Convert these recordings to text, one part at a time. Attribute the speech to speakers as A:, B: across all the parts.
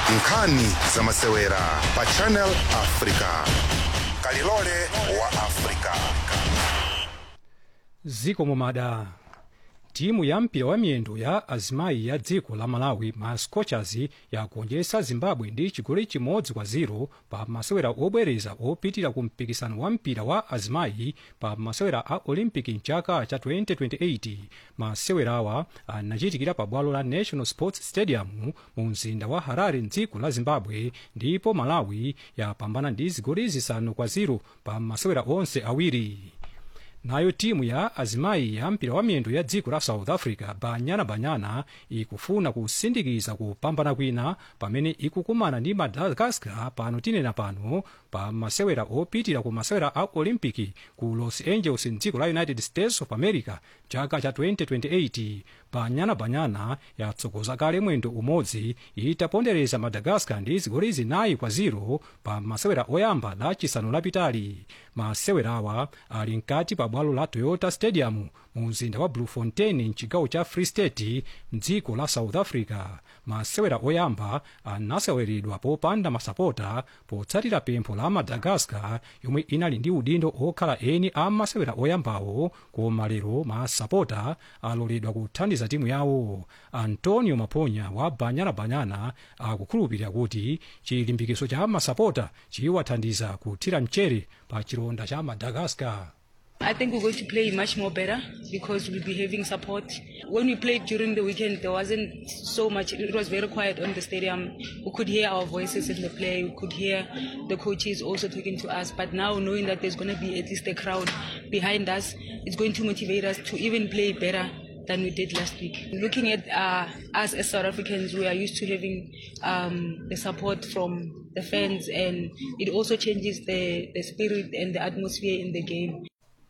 A: nkhani za masewera pa channel africa kalilole wa africa
B: ziko mumada timu ya mpira wa miyendo ya azimayi ya dziko la malawi ma scorchers yagonjetsa zimbabwe ndi chigoli chimodzi kwa 0 pa masewera obwereza opitira ku mpikisano wa mpira wa azimayi pa masewera a olympic mchaka cha 2028 masewerawa anachitikira pa bwalo la national sports stadium mu mzinda wa harare mdziko la zimbabwe ndipo malawi yapambana ndi zigoli zisanu kwa 0 pa masewera onse awiri nayo timu ya azimayi ya mpira wa miyendo ya dziko la south africa banyana banyana ikufuna kusindikiza kupambana kwina pamene ikukumana ndi madagascar pano tinena pano pa masewera opitira ku masewera a olympic ku los angeles mdziko la united states of america chaka cha 2028 banyana banyana yatsogoza kale mwendo umodzi itapondereza madagascar ndi zigoli zinayi kwa 0 pa masewera oyamba la chisanu lapitali masewerawa ali mkati pa bwalo la toyota stadium mu mzinda wa bloemfontein mchigawo cha free state mdziko la south africa masewera oyamba anaseweredwa popanda masapota potsatira pempho la madagascar yomwe inali ndi udindo okhala eni a masewera oyambawo koma lero masapota aloledwa kuthandiza timu yawo antonio maponya wa banyana banyana akukhulupirira kuti chilimbikiso cha masapota chiwathandiza kuthira mchere pa chilonda cha madagascar
C: I think we're going to play much more better because we'll be having support. When we played during the weekend, there wasn't so much, it was very quiet on the stadium. We could hear our voices in the play, we could hear the coaches also talking to us. But now, knowing that there's going to be at least a crowd behind us, it's going to motivate us to even play better than we did last week. Looking at uh, us as South Africans, we are used to having um, the support from the fans, and it also changes the, the spirit and the atmosphere in the game.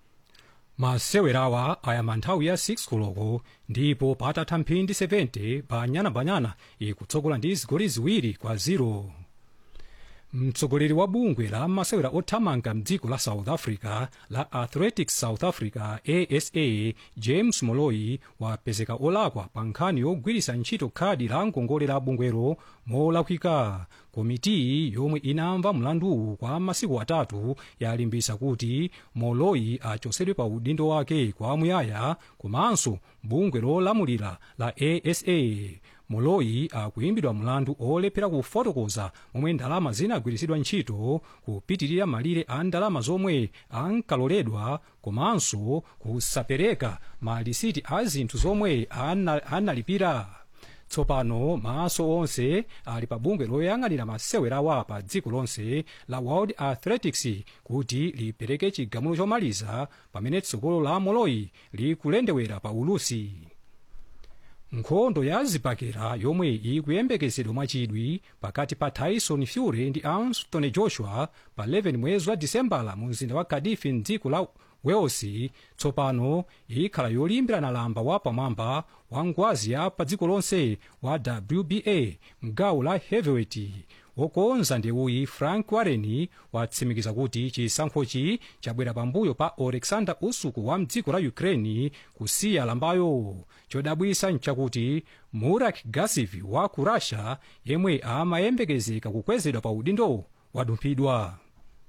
B: masewerawa ayamba nthawi ya 6 koloko ndipo patatha mphindi 70 banyana ikutsogola ndi zigoli ziwiri kwa 0 mtsogoleri wa bungwe la masewera othamanga mdziko la south africa la athletics south africa asa james moloi wapezeka olakwa pa nkhani yogwiritsa ntchito khadi la ngongole la bungwero molakwika komiti yomwe inamva mlanduwu kwa masiku atatu yalimbisa kuti moloi achosedwe pa udindo wake kwamuyaya komanso bungwe lolamulira la asa moloi akuimbidwa mlandu olephera kufotokoza momwe ndalama zinagwiritsidwa ntchito kupitirira malire a ndalama zomwe ankaloledwa komanso kusapereka malisiti a zinthu zomwe ana- analipira tsopano maso onse ali pa bungwe loyang'anira masewerawa pa dziko lonse la world athletics kuti lipereke chigamulo chomaliza pamene tsogolo la moloi likulendewera pa ulusi nkhondo ya zibakera yomwe ikuyembekezedwa mwachidwi pakati pa tyson fury ndi anthony joshua pa 11 mwezi wa disembala mu mzinda wa cardiff mdziko la wales tsopano ikhala yolimbirana lamba wa pamwamba wa ngwazi ya pa dziko lonse wa wba mgawo la heavyweight wokonza ndewuyi frank warren watsimikiza kuti chisankhochi chabwera pambuyo pa alexander usyk wa mdziko la ukraine kusiya lambayo chodabwisa nchakuti murak gasiv wa ku russia yemwe amayembekezeka kukwezedwa pa udindo wadumphidwa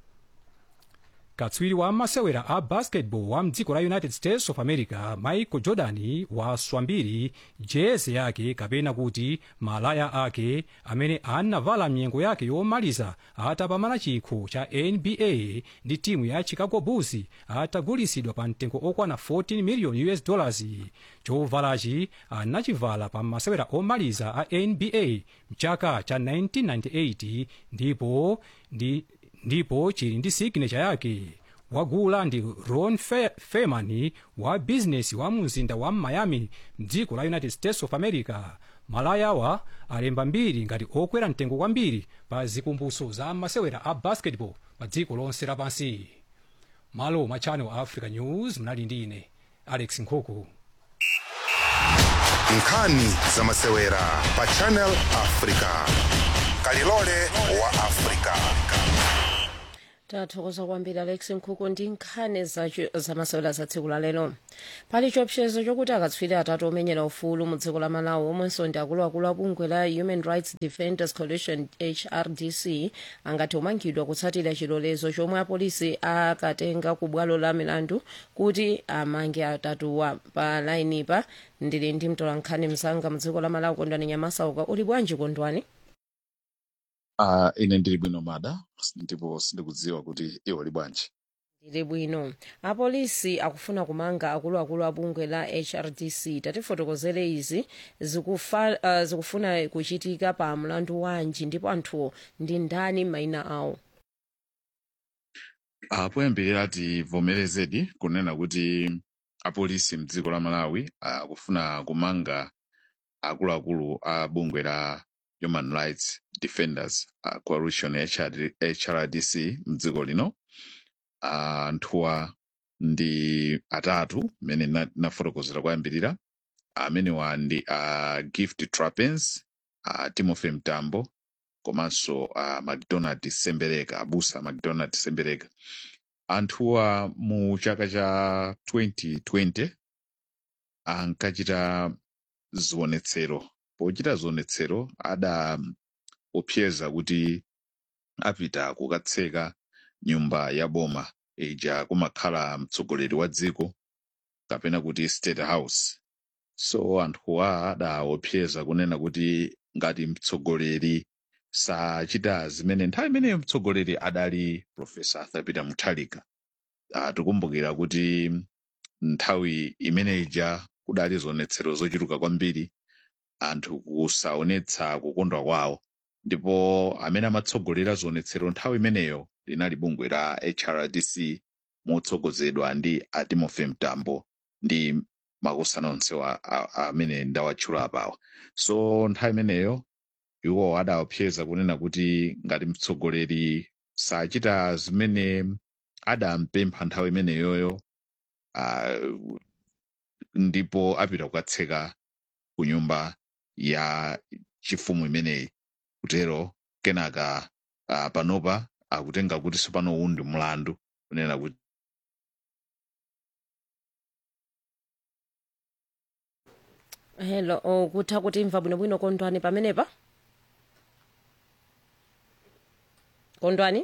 B: katswiri wa masewera a basketball wa mdziko la united states of america michael jordan waswa mbiri jezi yake kapena kuti malaya ake amene anavala mnyengo yake yomaliza atapambana chikho cha nba ndi timu ya chicago bulls atagulisidwa pa mtengo okwana 14 million us dollars chovalachi anachivala pa masewera omaliza a nba mchaka cha 1998 ndipo ndi ndipo chili ndi signature yake wagula ndi ron Fe- feman wa bizinesi wa mzinda wa miami mdziko la united states of america malayawa alemba mbiri ngati okwera mtengo kwambiri pa zikumbuso za masewera a basketball pa dziko lonse lapansi malo mwa channel africa news mnali ndi ine alex nkhuku
A: nkhani za masewera pa channel africa kalilole wa africa
D: tathokoza kwambiri alex nkhuku ndi nkhani zacho- zamasewera za tsiku la lero pali chiopsezo chokuti akatswiri atatu omenyera ufulu mu dziko la malawi omwenso ndi akuluakulu a bungwe la human rights defenders coalition hrdc angati omangidwa kutsatira chilolezo chomwe apolisi akatenga ku bwalo la milandu kuti amange atatuwa pa lainipa ndili ndi mtolankhani mzanga mu dziko la malawi kondwani nyamasauka uli bwanji kondwani
E: Uh, ine ndili bwino mada ndipo sindikudziwa kuti iwo li bwanji
D: ndili bwino apolisi akufuna kumanga akuluakulu a bungwe la hrdc tatifotokozere izi zikufa, uh, zikufuna kuchitika pa mlandu wanji ndipo anthuwo ndi ndani mayina awo
E: uh, poyambirira tivomerezedi kunena kuti apolisi mdziko la malawi akufuna uh, kumanga akuluakulu a bungwe la human rights defenders uh, coalition HRD, hrdc mdziko lino anthuwa uh, ndi atatu mmene na- nafotokozera kuyambirira amenewa ndi uh, gift trapens uh, timothy mtambo komanso uh, macdonald sembereka abusa macdonald sembereka anthuwa mu chaka cha 2020 ankachita zionetsero pochita zionetsero adaopseza kuti apita kukatseka nyumba ya boma ija kumakhala mtsogoleri wa dziko kapena kuti state house so anthuwa adaopseza kunena kuti ngati mtsogoleri sachita zimene nthawi imeneyo mtsogoleri adali profesa arthur peter mutharika uh, tikumbukira kuti nthawi imene ija kudali zionetsero zochuluka kwambiri anthu kusaonetsa kukondwa kwawo ndipo amene amatsogolera zionetsero nthawi imeneyo linali bungwe la hrdc motsogozedwa ndi a timothy mtambo ndi makosana onse wa- a- a- amene ndawatchula apawa so nthawi imeneyo iwo adaopseza kunena kuti ngati mtsogoleri sachita zimene adampempha nthawi imeneyoyo uh, ndipo apita kukatseka ku nyumba ya chifumu imeneyi kutero kenaka uh, panopa akutenga kuti sopano uwu ndi mlandu kunena kuti
D: hello oh, kutha kutimva bwinobwino kondwani pamenepa kondwani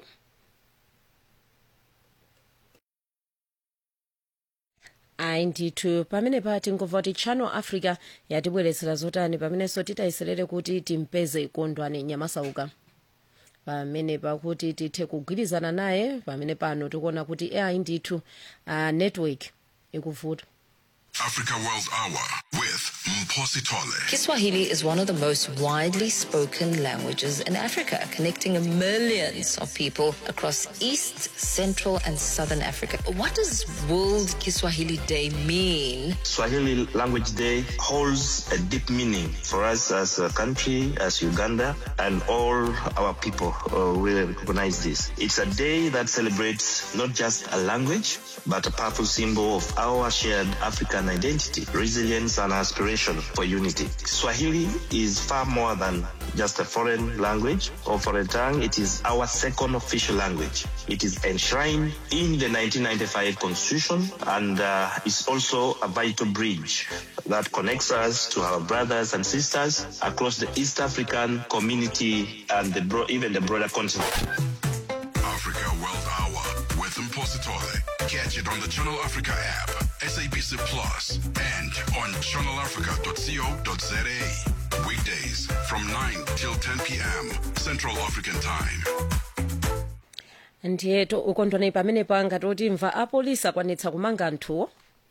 D: ayi ndithu pamenepa tingomva kuti channel africa yatibweretsera zotani pamenenso titayiserere kuti timpeze kondwani nyamasauka pamenepa kuti tithe kugwirizana naye pamene pano tikuona kuti ayi ndithu uh, network ikuvuta
A: Africa World Hour with Mposi Tole.
F: Kiswahili is one of the most widely spoken languages in Africa, connecting millions of people across East, Central, and Southern Africa. What does World Kiswahili Day mean?
G: Swahili Language Day holds a deep meaning for us as a country, as Uganda, and all our people uh, will recognize this. It's a day that celebrates not just a language, but a powerful symbol of our shared African identity, resilience, and aspiration for unity. Swahili is far more than just a foreign language or foreign tongue. It is our second official language. It is enshrined in the 1995 Constitution and uh, is also a vital bridge that connects us to our brothers and sisters across the East African community and the bro- even the broader continent.
A: Africa World Hour with Mposi Tole. Catch it on the Channel Africa app, SABC Plus, and on channelafrica.co.za. Weekdays from 9 till 10 p.m. Central African Time.
D: ndiye to- ukondwani pamenepa ngati otimva apolisi akwanitsa kumanga anthuwo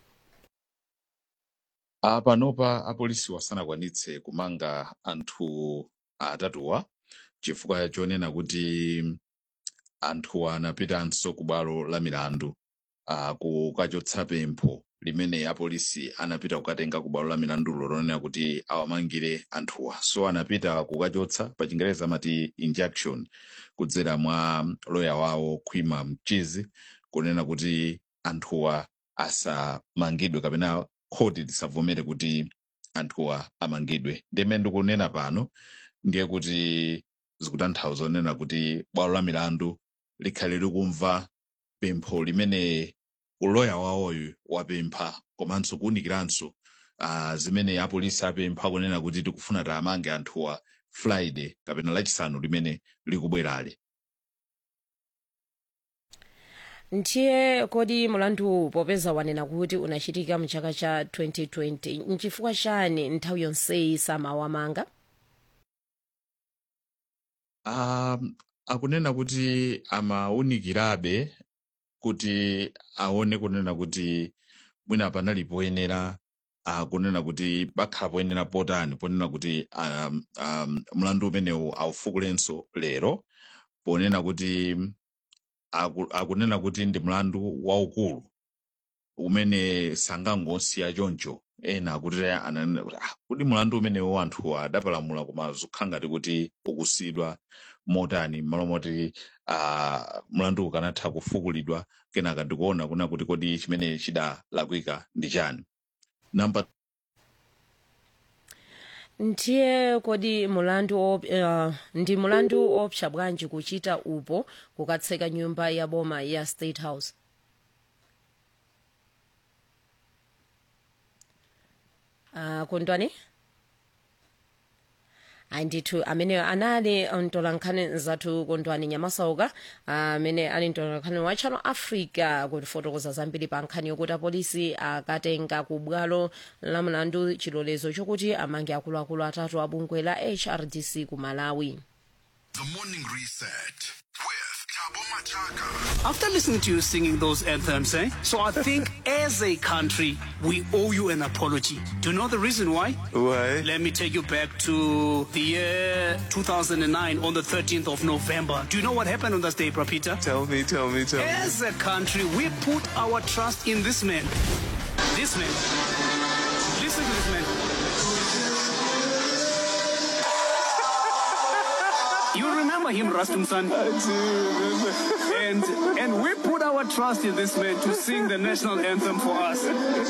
E: uh, panopa apolisi wasanakwanitse kumanga anthu atatuwa chifukwa chonena kuti anthuwa anapitanso ku bwalo la milandu uh, kukachotsa pempho limene apolisi anapita kukatenga ku bwalo la milandulo lonena kuti awamangire anthuwa so anapita kukachotsa pa chingereza amati injunction kudzera mwa loya wawo khwima mchizi kunena kuti anthuwa asamangidwe kapena khoti lisavomere kuti anthuwa amangidwe ndimene ndikunena pano ndiye kuti zikutanthauza kunena kuti bwalo la milandu likhale likumva pempho limene uloya wawoyu wapempha komanso kuwunikiranso uh, zimene apolisi apempha kunena kuti tikufuna tiamange anthuwa friday kapena lachisanu limene likubwerali
D: ndiye kodi mulandu popeza wanena kuti unachitika mchaka cha 2020 nchifukwa chani nthawi yonseyi samawamanga
E: um, akunena kuti amawunikirabe kuti aone kunena kuti mwina panali poyenera uh, kunena kuti pakhala poyenera potani ponena kuti um, um, mlandu umenewu aufukulenso lero ponena kuti aku, akunena kuti ndi mlandu waukulu umene sangangosiya choncho ena akuti ananena kuti ah, kuti mlandu umenewu anthu adapalamula koma zikhala ngati kuti ukusidwa motani malo moti uh, mlandu ukanatha kufukulidwa kenaka ndikuona kuna kuti kodi chimene chidalakwika ndi chani namba
D: ndiye kodi mulandu op, uh, ndi mulandu opsa bwanji kuchita upo kukatseka nyumba ya boma ya state house uh, kondwani andithu amene anali mtolankhani zathu kondwani nyamasauka amene ali mtolankhani wa channel africa kutifotokoza zambiri pa nkhani yokuti apolisi akatenga ku bwalo la mlandu chilolezo chokuti amange akuluakulu atatu a bungwe la hrdc ku malawi
A: The Morning Reset with Tabo Machaka.
H: After listening to you singing those anthems, eh? So I think as a country, we owe you an apology. Do you know the reason why?
I: Why?
H: Let me take you back to the year 2009 on the 13th of November. Do you know what happened on that day, Prapita?
I: Tell me, tell me, tell me.
H: As a country, we put our trust in this man. This man. Listen to this man. You remember him, Rastum San? And, and we put our trust in this man to sing the national anthem for us.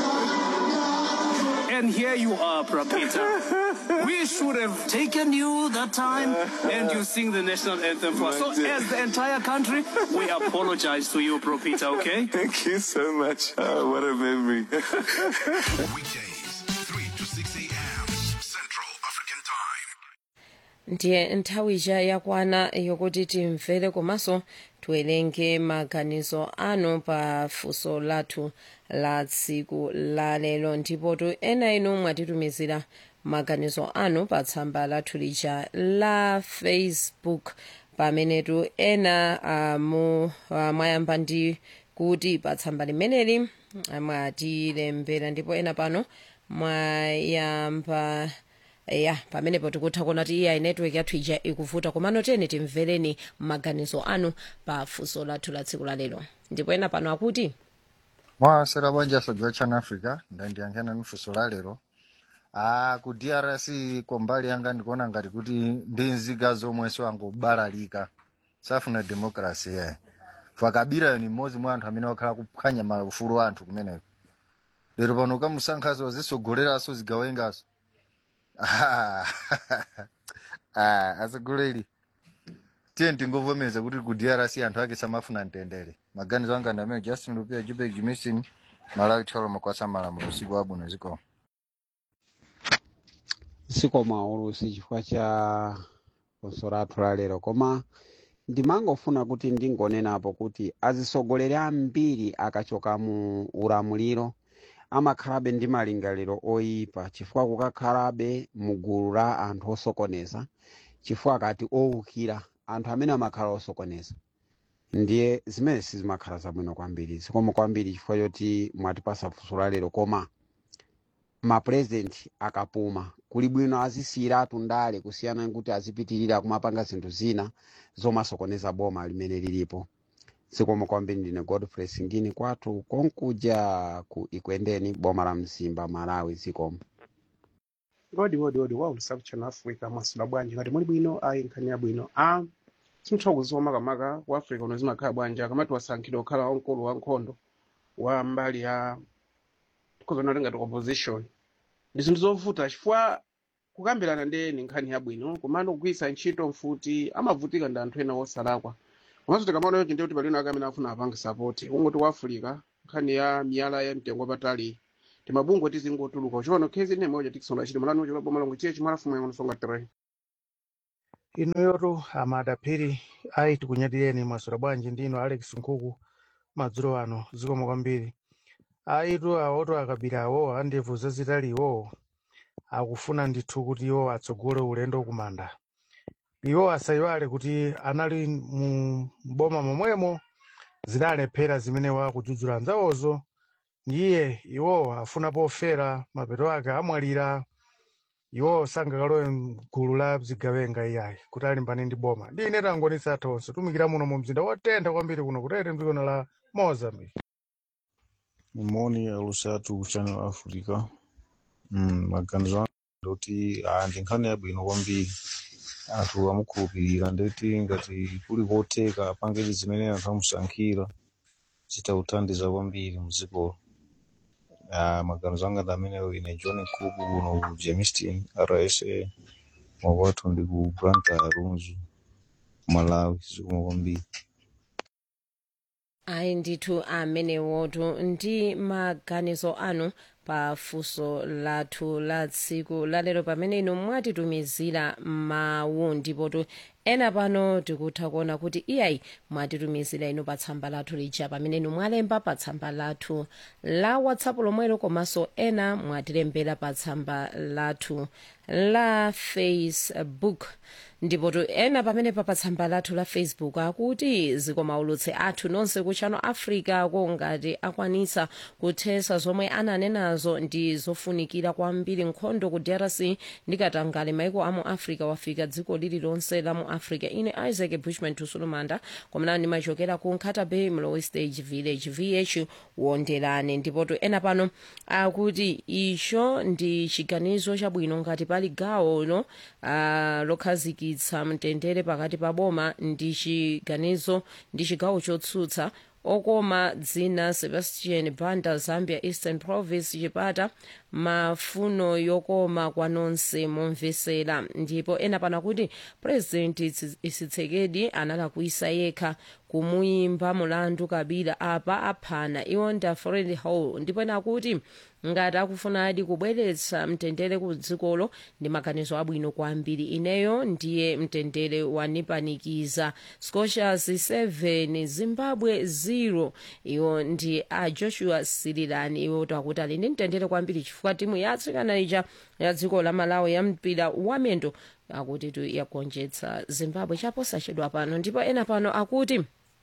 H: And here you are, Prapita. We should have taken you that time and you sing the national anthem for us. So, as the entire country, we apologize to you, Prapita, okay?
I: Thank you so much. Oh, what a memory.
A: Weekdays, 3 to 6 a.m. Central African Time.
D: ndiye nthawi ija yakwana yokuti timvere komanso tiwerenge maganizo anu pa funso lathu la tsiku la lero ndipo tu ena inu mwatitumizira maganizo anu pa tsamba lathu lija la facebook pamene tu ena uh, mu, uh, mwayamba ndi kuti pa tsamba limeneli ah, mwatilembera ndipo ena pano mwayamba ya pamenepo tikutha kuona kuti iya network yathu ija ikuvuta komano teni timvereni maganizo anu pa funso lathu la tsiku la lero ndipo ena pano akuti
J: mwasera bwanja soja chana africa ndandiyankhana nufunso la lero ah ku drc kombali yanga ndikuona ngati kuti ndi nzika zomwenso angobalalika safuna demokrasi ye fakabira ni mmodzi mwa anthu amene wakhala kuphwanya maufulu a anthu kumeneko lero pano ukamusankhaso zisogoleranso zigawengaso Ah, ah, atsogoleri tiye tingovomeza kuti ku drc anthu ake samafuna mtendere maganizo anga ndi amene justin lupia jubek jimistin malawi tholo makwasa malamulo usiku wabwino ziko
K: sikoma ulusi chifukwa cha funso lathu la lero koma ndimangofuna kuti ndingonenapo kuti azisogoleri ambiri akachoka mu ulamuliro amakhalabe ndi malingaliro oyipa chifukwa kukakhalabe mugulu la anthu osokoneza chifukwa kati owukira anthu amene amakhala osokoneza ndiye zimene sizimakhala zabwino kwambiri zikoma kwambiri chifukwa choti mwatipasa funso la lero koma mapurezidenti akapuma kuli bwino azisiyiratu ndale kusiyana nkuti azipitirira kumapanga zinthu zina zomasokoneza boma limene lilipo zikoma kwambiri ndine godfrey singini kwathu konkuja ku ikwendeni boma la mzimba malawi zikoma
L: odi odi odi wa ulusaku channel africa mwasula bwanji ngati muli bwino ayi nkhani yabwino a simtha kuziwa makamaka ku africa uno zimakhala bwanji akamati wasankhidwa kukhala wamkulu wankhondo wa mbali ya tikuzona ngati opposition ndi zinthu zovuta chifukwa kukambirana ndi eni nkhani yabwino komano kugwiritsa ntchito mfuti amavutika ndi anthu ena osalakwa komanso tikamaona yonchi ndiye kuti palino ake amene afuna apange sapoti kungoti ku africa nkhani ya miyala ya mtengo wapatali timabungwe tizingotuluka uchiona khezi ine moja tikisonga chiti malani uchola boma langu chiye chimala fumu yangu songa tere
M: inuyotu amadaphiri ayi tikunyatireni mwaswera bwanji ndino alex nkhuku madzulo ano zikomo kwambiri ayitu awoto akabira awo andevu zazitali iwo akufuna ndithu kuti iwo atsogole ulendo kumanda iwo asayiwale kuti anali mu boma momwemo zidalephera zimene wakudzudzula anzawozo ndiye iwo afuna pofera mapeto ake amwalira iwo sangakalowe mgulu la zigawenga iyayi kuti alimbane ndi boma ndi ine tangonisa atha onse tumikira muno mu mzinda wotentha kwambiri kuno kutete mdzikono la mozambique
N: moni alusatu ku channel africa mm, maganizo anga ndoti ah, ndi nkhani yabwino kwambiri anthu amukhulupirira ndeti ngati kuli kotheka apange zimene anthu amusankhira zitawuthandiza kwambiri mdzikolo Ah, maganizo anga ndi ameneyo ine john nkuku kuno ku jamestown rsa mwakwathu ndi ku blantyre runzu malawi zikomo kwambiri
D: ayi ndithu amenewotu ndi maganizo anu pa funso lathu la tsiku lalero pamene inu mwatitumizira mawu ndipotu ena pano tikutha kuona kuti iyayi mwatitumizira inu pa tsamba lathu lija pamene inu mwalemba pa tsamba lathu la whatsapp lomwelo komanso ena mwatilembera pa tsamba lathu la facebook ndipotu ena pamene pa pa tsamba lathu la facebook akuti zikomaulutse athu nonse ku channel africa kongati akwanitsa kuthesa zomwe ananenazo ndi zofunikira kwambiri nkhondo ku drc ndikatangale maiko amu africa wafika dziko lililonse la mu africa ine isaac bushman tusulumanda komana ndimachokera ku nkhata bay mlowe stage village vh wonderane ndipotu ena pano akuti icho ndi chiganizo chabwino ngati pali gawo no uh, lokhazikitsa mtendere pakati pa boma ndi chiganizo ndi chigawo chotsutsa okoma dzina sebastian banda zambia eastern province chipata mafuno yokoma kwa nonse momvesera ndipo ena pana kuti president tshisekedi analakwisa yekha kumuyimba mulandu kabila apa aphana iwo nda fred hall ndipo ena kuti ngati akufunadi kubweretsa mtendere ku dzikolo ndi maganizo abwino kwambiri ineyo ndiye mtendere wanipanikiza scotias 7 zimbabwe 0 iwo ndi a joshua sirilani iwo takuti ali ndi mtendere kwambiri chifukwa timu ya atsikana ija ya dziko la malawi ya mpira wamendo akuti tu yagonjetsa zimbabwe chaposachedwa pano ndipo ena pano akuti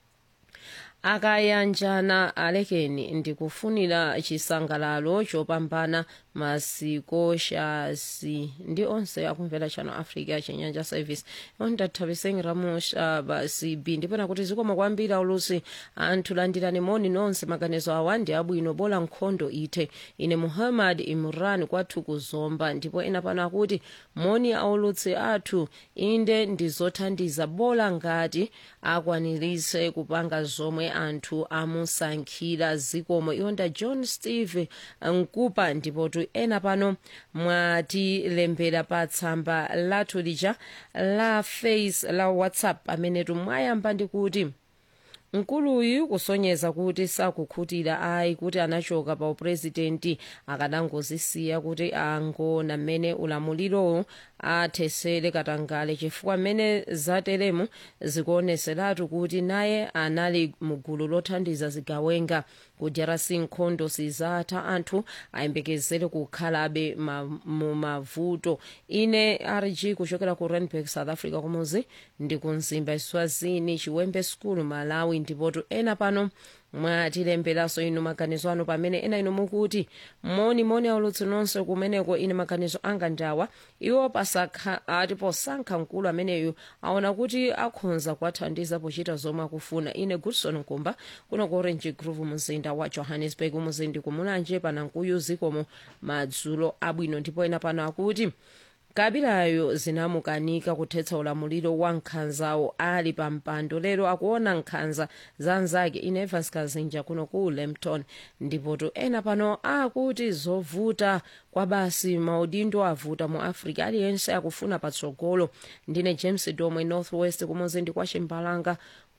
D: akayanjana alekeni ndikufunira chisangalalo chopambana masikoshasi ndi onse akumvera channel africa chinyanja service ondathapiseni ramusha basi b ndipena kuti zikoma kwambiri aulusi anthu landirani moni nonse maganizo awa ndi abwino bola nkhondo ithe ine muhammad imran kwathu kuzomba ndipo ena pano akuti moni aulutsi athu inde ndizothandiza bola ngati akwanirise kupanga zomwe anthu amusankhira zikomo iwonda john steve nkupa ndipotu ena pano mwatilembera pa tsamba lathu lija la face la whatsapp pamenetu mwayamba ndi kuti mkuluyu kusonyeza kuti sakukhutira ayi kuti anachoka pa upurezidenti akanangozisiya kuti angona mmene ulamuliro athesere katangale chifukwa mmene zateremu zikuoneseratu kuti naye anali mugulu lothandiza zigawenga kudyerasi nkhondo sizatha anthu ayembekezere kukhalabe ma, mu mavuto ine rg kuchokera ku randburg south africa kumuzi ndi kumzimba swazini chiwembe school malawi ndipotu ena pano mwatilemberanso inu maganizo anu pamene ena inu mukuti moni moni aulutsi nonse kumeneko ine maganizo anga ndawa iwo pasakha ati posankha mkulu ameneyu aona kuti akhonza kuwathandiza pochita zomwe akufuna ine goodson nkumba kuno ku orange grove mzinda wa johannesburg muzindi kumulanje panankuyu zikomo madzulo abwino ndipo ena pano akuti kabilayo zinamukanika kuthetsa ulamuliro wa nkhanzawo ali pa mpando lero akuona nkhanza za nzake inevas kazinja kuno ku lempton ndipotu ena pano akuti zovuta kwa basi maudindo avuta mu africa aliyense akufuna patsogolo ndine james domwe northwest kumuzi ndi kwa chimbalanga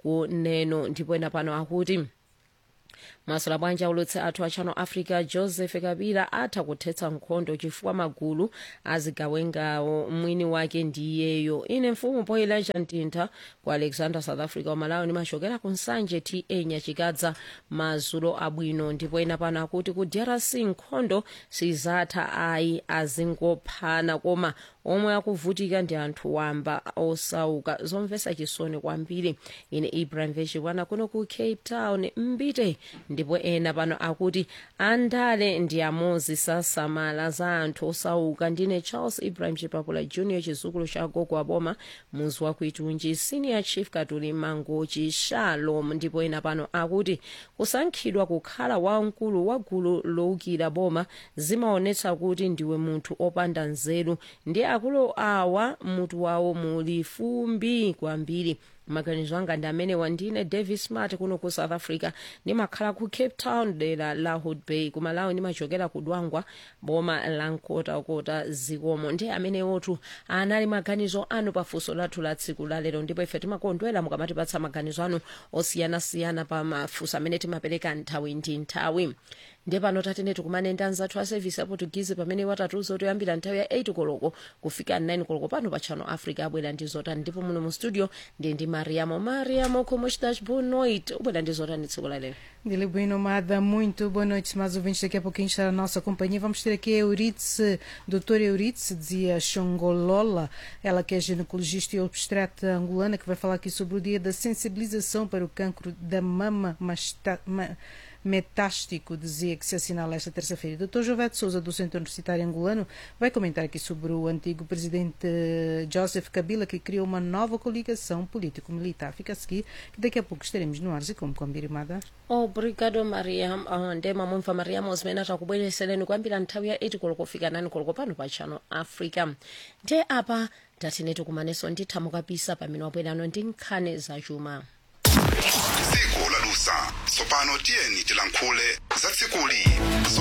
D: ku neno ndipo ena pano akuti masula bwanji aulutse athu a channel africa joseph kabila atha kuthetsa nkhondo chifukwa magulu azigawengawo mwini wake ndiyeyo ine mfumu poilaja mtintha ku alexander south africa wamalawi ndimachokera ku nsanje ta nyachikadza mazulo abwino ndipo ena pano akuti ku drc nkhondo sizatha ayi azingophana koma omwe akuvutika ndi anthu wamba osauka zomvetsa chisoni kwambiri ine ibrahim veshikwana kuno ku cape town mbite ndipo ena pano akuti andale ndi amozi sasamala za anthu osauka ndine charles ibrahim chipapula junior chizukulu cha gogo aboma muzi wa kuitunji senior chief katuli mangochi shalom ndipo ena pano akuti kusankhidwa kukhala wamkulu wa gulu lowukira boma zimaonetsa kuti ndiwe munthu opanda nzeru ndi akulu awa mutu wawo muli fumbi kwambiri maganizo anga ndi amene wandine davis smart kuno ku south africa ndimakhala ku cape town dera la hood bay kumalawi ndimachokera ku dwangwa boma la nkotakota zikomo ndi amene otu anali maganizo anu pafunso lathu la tsiku lalero ndipo ife timakondwera mukamatipatsa maganizo anu osiyanasiyana pa mafunso amene timapereka nthawi ndi nthawi ndiye pano tatene tikumane ndi anzathu a service ya portuguese pamene watatuza kuti oyambira nthawi ya 8 koloko kufika 9 koloko pano pa channel africa abwera ndi zotani ndipo muno mu studio ndi ndi mariamo mariamo como estás boa noite ubwera ndi zotani tsiku lalero
O: Dile bem nomada, muito boa noite, mais ouvintes. Daqui a pouquinho está a nossa companhia. Vamos ter aqui a Euridice, doutora Euridice, dizia Xongolola, ela que é ginecologista e obstetra angolana, que vai falar aqui sobre o dia da sensibilização para o cancro da mama masta, ma, metástico, dizia que se assinala esta terça-feira. Dr. Jovete Souza, do Centro Universitário Angolano, vai comentar aqui sobre o antigo presidente Joseph Kabila, que criou uma nova coligação político-militar. Fica a seguir, que daqui a pouco estaremos no ar e como combinado.
D: obrigado mariam uh, ndema mumva mariamo zimene atakubweresereni kwambira nthawi ya 8 koloko kufika 9 koloko pano pa channel africa nde apa tatene tikumanenso ndithamu kapisa pamene wabwerano ndi nkhani zachuma
A: tsiku lalusa tsopano tiyeni tilankhule za tsikuli